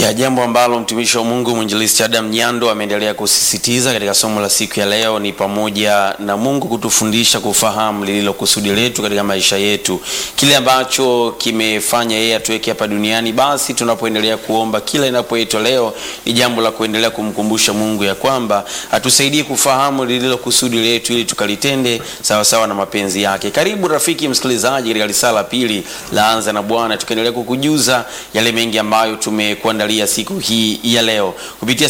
ya jambo ambalo mtumishi wa Mungu mwinjilisti Adam Nyando ameendelea kusisitiza katika somo la siku ya leo ni pamoja na Mungu kutufundisha kufahamu lililo kusudi letu katika maisha yetu, kile ambacho kimefanya yeye atuweke hapa duniani. Basi tunapoendelea kuomba kila inapoitwa leo, ni jambo la kuendelea kumkumbusha Mungu ya kwamba atusaidie kufahamu lililo kusudi letu ili tukalitende sawa sawa na mapenzi yake. Karibu rafiki msikilizaji katika risala pili laanza na Bwana, tukaendelea kukujuza yale mengi ambayo tumekuandalia siku hii ya leo kupitia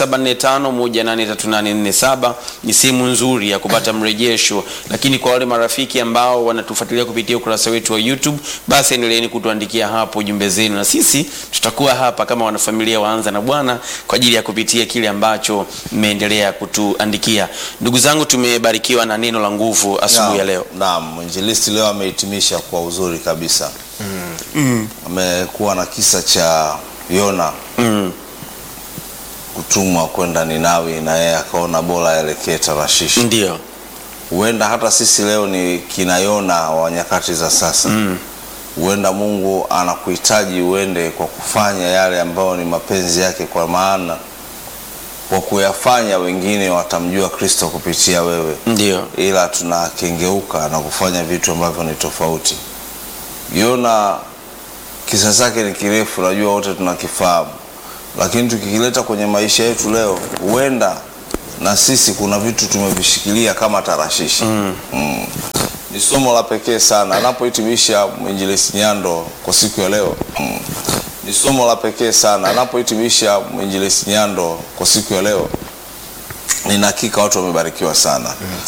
0745183847 ni sehemu nzuri ya kupata mrejesho, lakini kwa wale marafiki ambao wanatufuatilia kupitia ukurasa wetu wa YouTube, basi endeleeni kutuandikia hapo jumbe zenu, na sisi tutakuwa hapa kama wanafamilia waanza na Bwana kwa ajili ya kupitia kile ambacho mmeendelea kutuandikia. Ndugu zangu, tumebarikiwa na neno la nguvu asubuhi ya leo. Naam, mwinjilisti leo amehitimisha kwa uzuri kabisa. Amekuwa na kisa cha Yona Mm. kutumwa kwenda Ninawi na yeye akaona bora aelekee Tarshishi. Ndio. Huenda hata sisi leo ni kina Yona wa nyakati za sasa. Huenda Mungu anakuhitaji uende kwa kufanya yale ambayo ni mapenzi yake, kwa maana kwa kuyafanya wengine watamjua Kristo kupitia wewe Ndio. ila tunakengeuka na kufanya vitu ambavyo ni tofauti. Yona kisa chake ni kirefu, najua wote tunakifahamu, lakini tukikileta kwenye maisha yetu leo, huenda na sisi kuna vitu tumevishikilia kama Tarashishi. Mm. Ni somo la pekee sana anapohitimisha mwinjilisti Nyando kwa siku ya leo. Mm. Ni somo la pekee sana anapohitimisha mwinjilisti Nyando kwa siku ya leo. Nina hakika watu wamebarikiwa sana